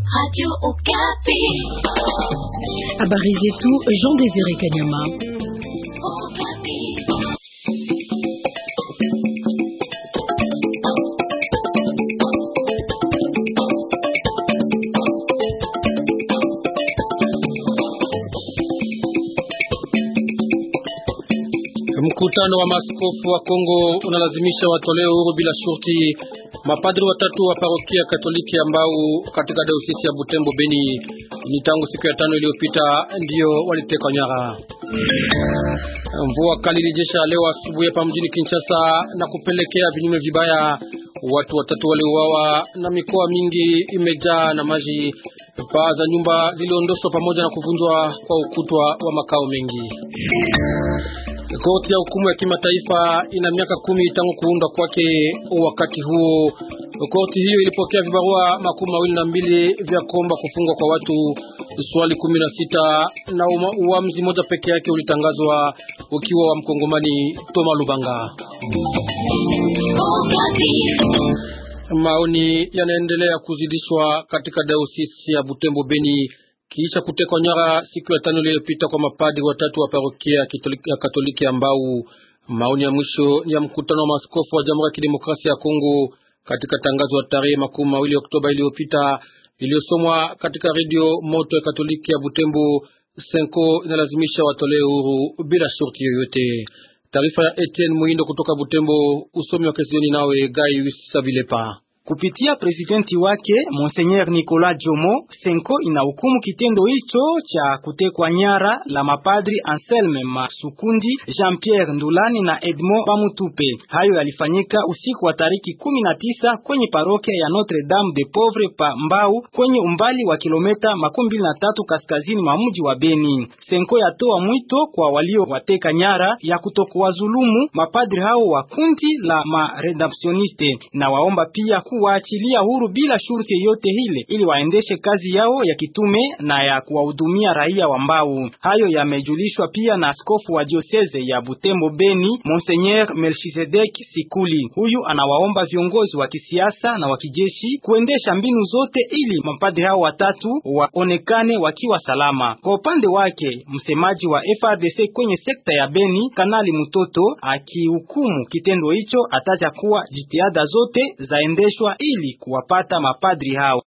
Habari zetu Jean Désiré Kanyama. Mkutano wa maaskofu wa Kongo unalazimisha watolee uhuru bila shurti mapadri watatu wa parokia Katoliki ambao katika dayosisi ya Butembo Beni ni tangu siku ya tano iliyopita ndio walitekwa nyara. Mvua kali ilinyesha leo asubuhi hapa mjini Kinshasa na kupelekea vinyume vibaya. Watu watatu waliuawa na mikoa mingi imejaa na maji. Paa za nyumba ziliondoshwa pamoja na kuvunjwa kwa ukutwa wa makao mengi. Korti ya hukumu ya kimataifa ina miaka kumi tangu kuundwa kwake. Wakati huo korti hiyo ilipokea vibarua makumi mawili na mbili vya kuomba kufungwa kwa watu, swali kumi na sita na uamuzi moja peke yake ulitangazwa ukiwa wa mkongomani Toma Lubanga. Maoni yanaendelea kuzidishwa katika dayosisi ya Butembo Beni kisha kutekwa nyara siku ya tano iliyopita kwa mapadri watatu wa parokia ya Katoliki ambao maoni ya mwisho ni ya mkutano wa maaskofu wa Jamhuri ya Kidemokrasia ya Kongo katika tangazo la tarehe makumi mawili Oktoba iliyopita iliyosomwa katika redio moto ya Katoliki ya Butembo. Senko inalazimisha watolee uhuru bila shurti yoyote. Taarifa ya Etienne Muindo kutoka Butembo, usomi wa Kesioni nawe Gai Sabilepa. Kupitia presidenti wake Monseigneur Nicolas Jomo, Senko inahukumu kitendo hicho cha kutekwa nyara la mapadri Anselme Masukundi, Jean-Pierre Ndulani na Edmond Pamutupe. Hayo yalifanyika usiku wa tariki kumi na tisa kwenye parokia ya Notre Dame de Pauvre pa Mbau kwenye umbali wa kilomita makumi mbili na tatu kaskazini mwa mji wa Beni. Senko yatoa mwito kwa walio wateka nyara ya kutokuwadhulumu mapadri hao wa kundi la Maredemptioniste na waomba pia kuwaachilia huru bila shurti yoyote ile ili waendeshe kazi yao ya kitume na ya kuwahudumia raia wa Mbau. Hayo yamejulishwa pia na askofu wa dioseze ya Butembo Beni, Monseigneur Melchizedek Sikuli. Huyu anawaomba viongozi wa kisiasa na wa kijeshi kuendesha mbinu zote ili mapadri hao watatu waonekane wakiwa salama. Kwa upande wake, msemaji wa FRDC kwenye sekta ya Beni, Kanali Mutoto, akihukumu kitendo hicho, ataja kuwa jitihada zote zaendeshwa ili kuwapata mapadri hao.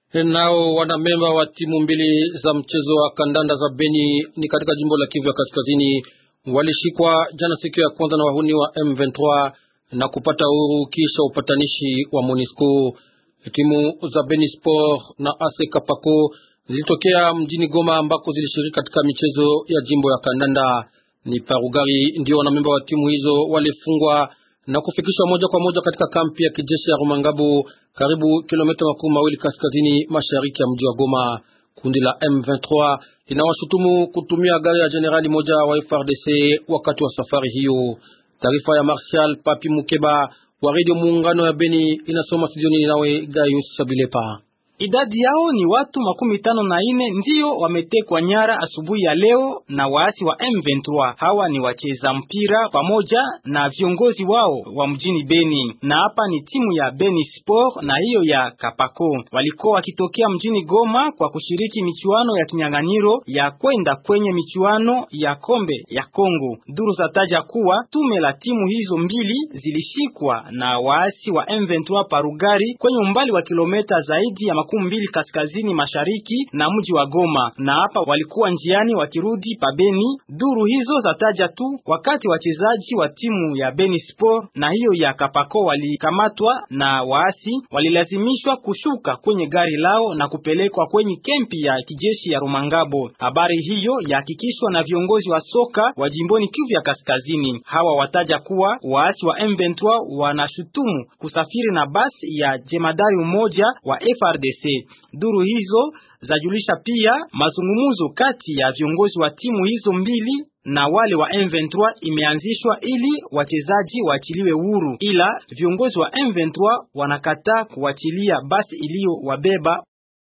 Nao wanamemba wa timu mbili za mchezo wa kandanda za Beni ni katika jimbo la Kivu ya Kaskazini walishikwa jana siku ya kwanza na wahuni wa M23 na kupata uhuru kisha upatanishi wa Monisco. Timu za Beni Sport na AS Kapako zilitokea mjini Goma ambako zilishiriki katika michezo ya jimbo ya kandanda. Ni Parugari ndio wanamemba wa timu hizo walifungwa na kufikishwa moja kwa moja katika kampi ya kijeshi ya Rumangabo karibu kilomita makumi mawili kaskazini mashariki ya mji wa Goma. Kundi la M23 linawashutumu kutumia gari ya jenerali moja wa FRDC wakati wa safari hiyo. Taarifa ya Marshal Papi Mukeba wa Radio Muungano ya Beni inasoma studioni nawe Gayus Sabilepa. Idadi yao ni watu makumi tano na ine ndiyo wametekwa nyara asubuhi ya leo na waasi wa M23. Hawa ni wacheza mpira pamoja na viongozi wao wa mjini Beni, na hapa ni timu ya Beni Sport na hiyo ya Kapako. Walikuwa wakitokea mjini Goma kwa kushiriki michuano ya kinyang'anyiro ya kwenda kwenye michuano ya kombe ya Kongo. Duru zataja kuwa tume la timu hizo mbili zilishikwa na waasi wa M23 Parugari kwenye umbali wa kilomita zaidi ya makumi mbili kaskazini mashariki na mji wa Goma, na hapa walikuwa njiani wakirudi pa Beni. Duru hizo zataja tu wakati wachezaji wa timu ya Beni Sport na hiyo ya Kapako walikamatwa na waasi, walilazimishwa kushuka kwenye gari lao na kupelekwa kwenye kempi ya kijeshi ya Rumangabo. Habari hiyo yahakikishwa na viongozi wa soka wa jimboni Kivu ya Kaskazini. Hawa wataja kuwa waasi wa M23 wanashutumu kusafiri na basi ya jemadari mmoja wa FRDC. Duru hizo zajulisha pia mazungumzo kati ya viongozi wa timu hizo mbili na wale wa M23 imeanzishwa ili wachezaji waachiliwe huru, ila viongozi wa M23 wanakataa kuachilia basi iliyowabeba.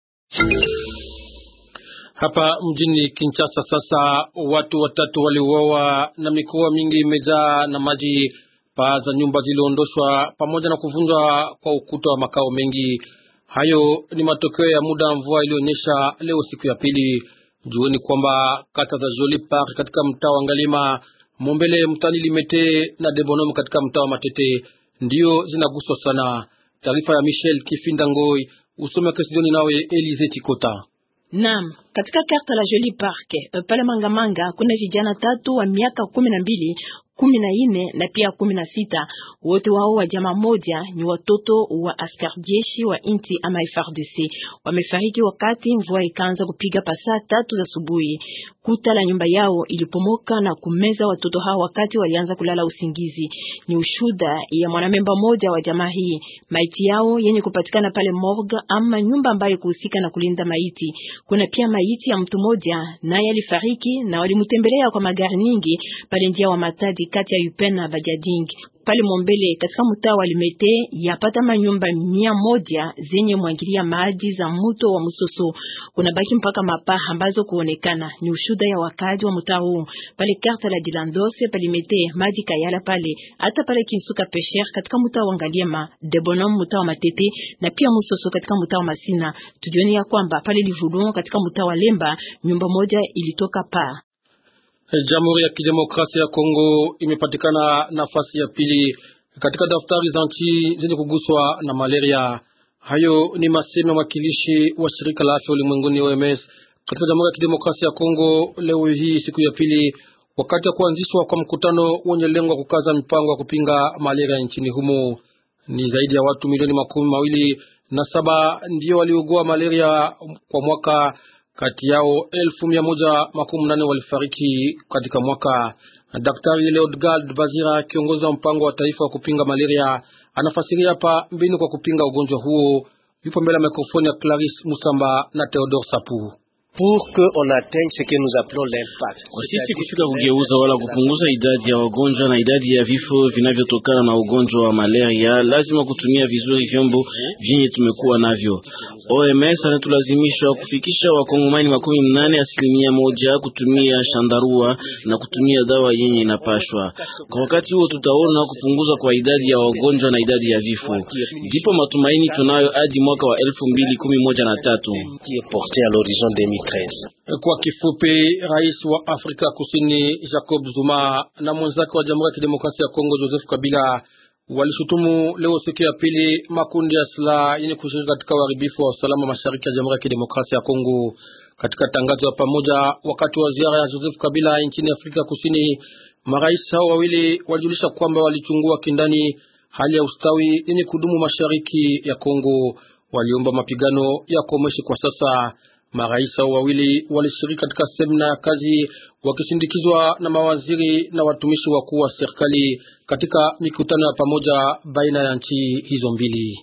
Hapa mjini Kinshasa sasa watu watatu waliuawa na mikoa mingi imejaa na maji. Paa za nyumba ziliondoshwa pamoja na kuvunjwa kwa ukuta wa makao mengi. Hayo ni matokeo ya muda wa mvua iliyonyesha leo siku ya pili. Jueni kwamba kata za Joli Park katika mtaa wa Ngalima, Mombele mtani Limete na Debonom katika mtaa wa Matete ndiyo zinaguswa sana. Taarifa ya Michel Kifinda Ngoi usome Kesidioni nawe Elize Chikota. Naam, katika karta la Joli Park pale Mangamanga kuna vijana tatu wa miaka kumi na mbili kumi na nne na pia kumi na sita wote wao wa jamaa moja ni watoto wa askari jeshi wa inti ama FRDC. Wamefariki wakati mvua ikaanza kupiga pasaa tatu za asubuhi. Kuta la nyumba yao ilipomoka na kumeza watoto hao wakati walianza kulala usingizi. Ni ushuda ya mwanamemba moja wa jamaa hii. Maiti yao yenye kupatikana pale morgue ama nyumba ambayo kuhusika na kulinda maiti. Kuna pia maiti ya mtu moja naye alifariki na walimtembelea kwa magari nyingi pale njia wa Matadi kati ya Yupen na Bajading pale Mombele katika mtaa wa Limete yapata manyumba mia moja zenye mwangilia maji za mto wa Musoso. Kuna baki mpaka mapaa ambazo kuonekana ni ushuda ya wakaji wa mtaa huu. Pale karta la Dilandose pale Limete maji kayala pale hata pale Kinsuka Pesher katika mtaa wa Ngaliema, Debonom mtaa wa Matete na pia Musoso katika mtaa wa Masina. Tujioni ya kwamba pale Livulon katika mtaa wa Lemba nyumba moja ilitoka paa. Jamhuri ya Kidemokrasia ya Kongo imepatikana nafasi ya pili katika daftari za nchi zenye kuguswa na malaria. Hayo ni masemi ya mwakilishi wa shirika la afya ulimwenguni OMS katika Jamhuri ya Kidemokrasia ya Kongo leo hii siku ya pili, wakati wa kuanzishwa kwa mkutano wenye lengo ya kukaza mipango ya kupinga malaria nchini humo. Ni zaidi ya watu milioni makumi mawili na saba ndio waliugua malaria kwa mwaka kati yao elfu mia moja makumi nane walifariki katika mwaka. Daktari Leodgard Bazira, kiongozi wa mpango wa taifa wa kupinga malaria, anafasiria hapa mbinu kwa kupinga ugonjwa huo. Yupo mbele ya mikrofoni ya Clarice Musamba na Theodore Sapu. Kwa sisi kufika kugeuza wala kupunguza idadi ya wagonjwa na idadi ya vifo vinavyotokana na ugonjwa wa malaria, lazima kutumia vizuri vyombo vyenye tumekuwa navyo. OMS anatulazimisha kufikisha wakongomani makumi mnane asilimia moja kutumia shandarua na kutumia dawa yenye inapashwa. Kwa wakati huo tutaona kupunguzwa kwa idadi ya wagonjwa na idadi ya vifo, ndipo matumaini tunayo hadi mwaka wa elfu mbili kumi moja na tatu. Kwa kifupi, rais wa Afrika Kusini Jacob Zuma na mwenzake wa Jamhuri ya Kidemokrasia ya Kongo Joseph Kabila walishutumu leo siku ya pili makundi ya silaha yenye kushiriki katika uharibifu wa usalama mashariki ya Jamhuri ya Kidemokrasia ya Kongo. Katika tangazo ya pamoja wakati wa ziara ya Joseph Kabila nchini Afrika Kusini, marais hao wawili walijulisha kwamba walichungua kindani hali ya ustawi yenye kudumu mashariki ya Kongo. Waliomba mapigano ya komeshe kwa sasa. Marais hao wawili walishiriki katika semina ya kazi wakisindikizwa na mawaziri na watumishi wakuu wa serikali katika mikutano ya pamoja baina ya nchi hizo mbili.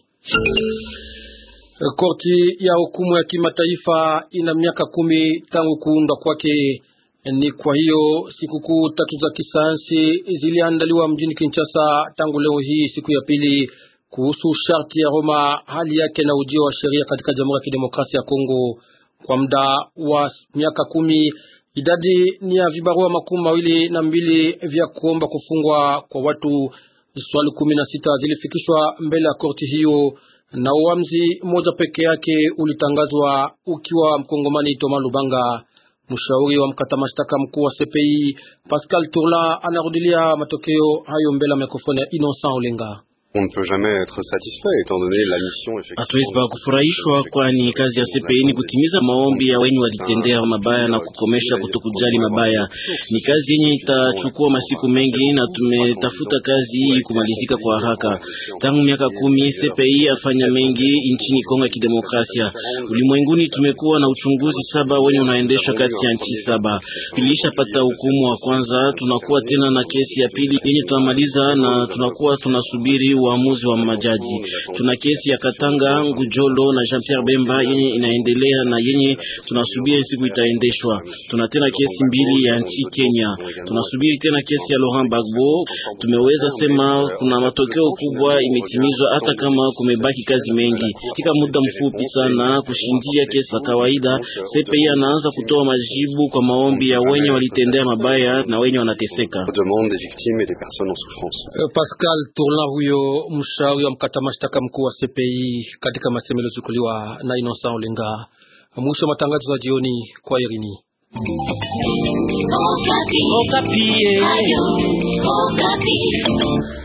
Korti ya hukumu ya kimataifa ina miaka kumi tangu kuundwa kwake. Ni kwa hiyo sikukuu tatu za kisayansi ziliandaliwa mjini Kinshasa tangu leo hii siku ya pili kuhusu sharti ya Roma, hali yake na ujio wa sheria katika Jamhuri ya Kidemokrasia ya Kongo. Kwa muda wa miaka kumi idadi ni ya vibarua makumi mawili na mbili vya kuomba kufungwa kwa watu. Swali kumi na sita zilifikishwa mbele ya korti hiyo na uamuzi mmoja peke yake ulitangazwa ukiwa mkongomani Toma Lubanga. Mshauri wa mkata mashtaka mkuu wa CPI Pascal Tourla anarudilia matokeo hayo mbele ya mikrofoni ya Innocent Olenga. On ne peut jamais être satisfait étant donné la mission effectivement. Hatuwezi pa kufurahishwa, kwani kazi ya CPI ni kutimiza maombi ya wenye walitendea mabaya na kukomesha kutokujali mabaya. Ni kazi yenye itachukua masiku mengi, na tumetafuta kazi hii kumalizika kwa haraka. Tangu miaka kumi CPI afanya mengi nchini Kongo ya Kidemokrasia. Ulimwenguni tumekuwa na uchunguzi saba wenye unaendeshwa kati ya nchi saba. Tulishapata hukumu wa kwanza, tunakuwa tena na kesi ya pili yenye tunamaliza, na tunakuwa tunasubiri uamuzi wa majaji. Tuna kesi ya Katanga, Ngujolo na Jean Pierre Bemba yenye inaendelea na yenye tunasubiri siku itaendeshwa. Tuna tena kesi mbili ya nchi Kenya, tunasubiri tena kesi ya Laurent Gbagbo. Tumeweza sema kuna matokeo kubwa imetimizwa, hata kama kumebaki kazi mengi. Katika muda mfupi sana kushindia kesi za kawaida, CPI anaanza kutoa majibu kwa maombi ya wenye walitendea mabaya na wenye wanateseka. Demande des victimes et des personnes en souffrance. Pascal Tourla huyo mshauri wa mkata mashtaka mkuu wa CPI katika masemo yaliyochukuliwa na Innocent Olenga. Mwisho wa matangazo ya jioni kwa Irini. Okapi. Okapi.